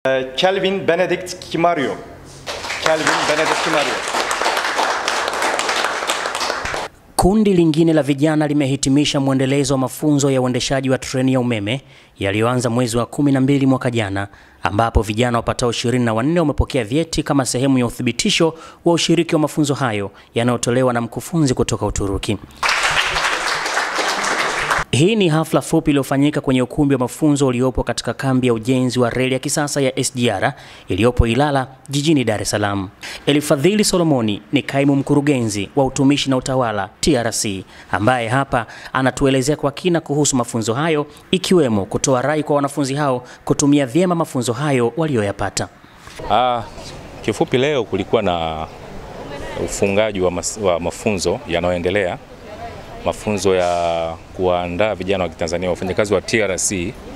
Uh, Kelvin Benedict Kimario. Kelvin Benedict Kimario. Kundi lingine la vijana limehitimisha mwendelezo wa mafunzo ya uendeshaji wa treni ya umeme yaliyoanza mwezi wa kumi na mbili mwaka jana, ambapo vijana wapatao ishirini na wanne wamepokea vyeti kama sehemu ya uthibitisho wa ushiriki wa mafunzo hayo yanayotolewa na mkufunzi kutoka Uturuki. Hii ni hafla fupi iliyofanyika kwenye ukumbi wa mafunzo uliopo katika kambi ya ujenzi wa reli ya kisasa ya SGR iliyopo Ilala jijini Dar es Salaam. Elifadhili Solomoni ni kaimu mkurugenzi wa utumishi na utawala TRC, ambaye hapa anatuelezea kwa kina kuhusu mafunzo hayo, ikiwemo kutoa rai kwa wanafunzi hao kutumia vyema mafunzo hayo walioyapata. Ah, kifupi leo kulikuwa na ufungaji wa, mas, wa mafunzo yanayoendelea mafunzo ya kuwaandaa vijana wa Kitanzania wafanyakazi wa TRC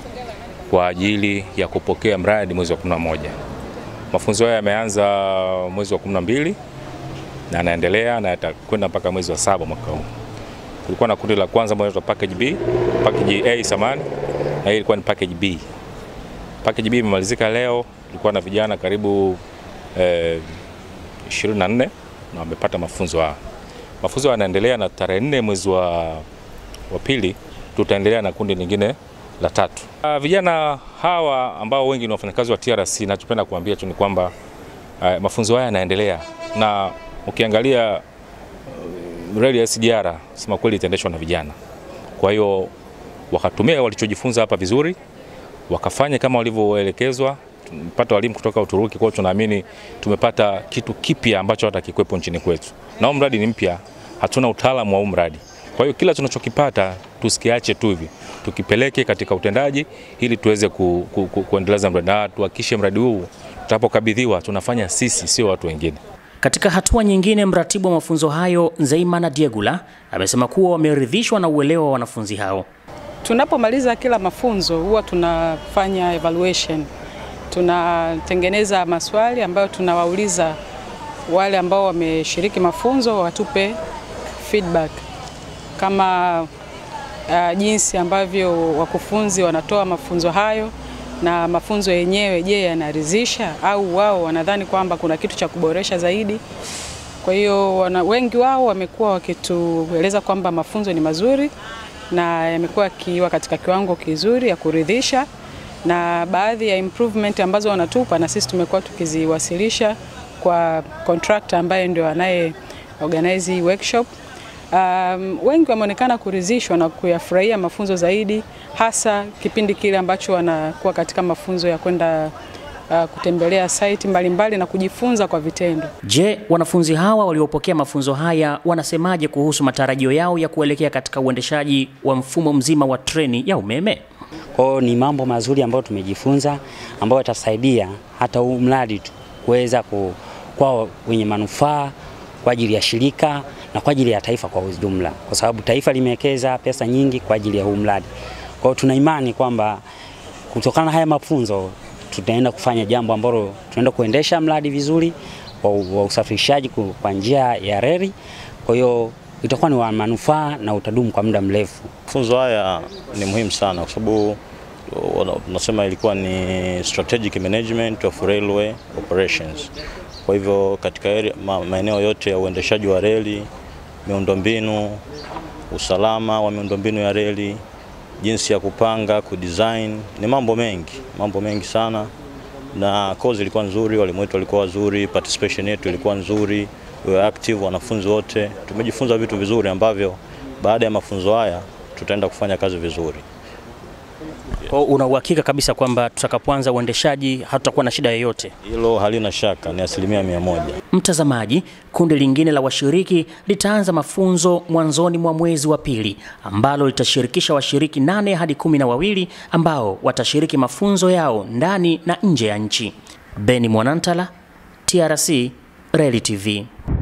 kwa ajili ya kupokea mradi mwezi wa 11. Mafunzo haya yameanza mwezi wa 12 na yanaendelea na yatakwenda mpaka mwezi wa saba mwaka huu. Kulikuwa na kundi la kwanza ambalo linaitwa package B, package A samani, na hii ilikuwa ni package B. Package B imemalizika leo, tulikuwa na vijana karibu eh, 24 na wamepata mafunzo haya. Mafunzo yanaendelea na tarehe nne mwezi wa, wa pili tutaendelea na kundi lingine la tatu. Uh, vijana hawa ambao wengi ni wafanyakazi wa TRC, nachopenda kuambia tu ni kwamba uh, mafunzo haya yanaendelea na ukiangalia uh, reli ya SGR sema kweli itaendeshwa na vijana. Kwa hiyo wakatumia walichojifunza hapa vizuri, wakafanya kama walivyoelekezwa. Tumepata walimu kutoka Uturuki, kwa hiyo tunaamini tumepata kitu kipya ambacho hata kikwepo nchini kwetu, na huu mradi ni mpya, hatuna utaalamu wa huu mradi. Kwa hiyo kila tunachokipata tusikiache tu hivi, tukipeleke katika utendaji ili tuweze ku, ku, ku, kuendeleza mradi na tuhakikishe mradi huu tutapokabidhiwa tunafanya sisi, sio watu wengine. Katika hatua nyingine, mratibu wa mafunzo hayo Nzeimana Diegula amesema kuwa wameridhishwa na uelewa wa wanafunzi hao. Tunapomaliza kila mafunzo huwa tunafanya evaluation, tunatengeneza maswali ambayo tunawauliza wale ambao wameshiriki mafunzo watupe feedback kama uh, jinsi ambavyo wakufunzi wanatoa mafunzo hayo na mafunzo yenyewe, je, yanaridhisha au wao wanadhani kwamba kuna kitu cha kuboresha zaidi. Kwa hiyo wana, wengi wao wamekuwa wakitueleza kwamba mafunzo ni mazuri na yamekuwa yakiwa katika kiwango kizuri ya kuridhisha, na baadhi ya improvement ambazo wanatupa na sisi tumekuwa tukiziwasilisha kwa contractor ambaye ndio anaye organize hii workshop. Um, wengi wameonekana kuridhishwa na kuyafurahia mafunzo zaidi, hasa kipindi kile ambacho wanakuwa katika mafunzo ya kwenda uh, kutembelea site mbalimbali mbali na kujifunza kwa vitendo. Je, wanafunzi hawa waliopokea mafunzo haya wanasemaje kuhusu matarajio yao ya kuelekea katika uendeshaji wa mfumo mzima wa treni ya umeme? Kwa hiyo ni mambo mazuri ambayo tumejifunza ambayo yatasaidia hata huu mradi tu kuweza kwa wenye manufaa kwa ajili ya shirika na kwa ajili ya taifa kwa ujumla, kwa sababu taifa limewekeza pesa nyingi kwa ajili ya huu mradi. Kwa hiyo tuna imani kwamba kutokana na haya mafunzo tutaenda kufanya jambo ambalo tunaenda kuendesha mradi vizuri wa usafirishaji kwa njia ya reli. Kwa hiyo itakuwa ni wa manufaa na utadumu kwa muda mrefu. Mafunzo haya ni muhimu sana kwa sababu tunasema ilikuwa ni strategic management of railway operations. Kwa hivyo katika maeneo yote ya uendeshaji wa reli, miundombinu, usalama wa miundombinu ya reli, jinsi ya kupanga, kudesign, ni mambo mengi, mambo mengi sana, na kozi ilikuwa nzuri, walimu wetu walikuwa wazuri, participation yetu ilikuwa nzuri, we were active, wanafunzi wote tumejifunza vitu vizuri ambavyo baada ya mafunzo haya tutaenda kufanya kazi vizuri. Kwa una uhakika kabisa kwamba tutakapoanza uendeshaji hatutakuwa na shida yoyote? Hilo halina shaka, ni asilimia mia moja. Mtazamaji, kundi lingine la washiriki litaanza mafunzo mwanzoni mwa mwezi wa pili ambalo litashirikisha washiriki nane hadi kumi na wawili ambao watashiriki mafunzo yao ndani na nje ya nchi. Beni Mwanantala, TRC, Reli TV.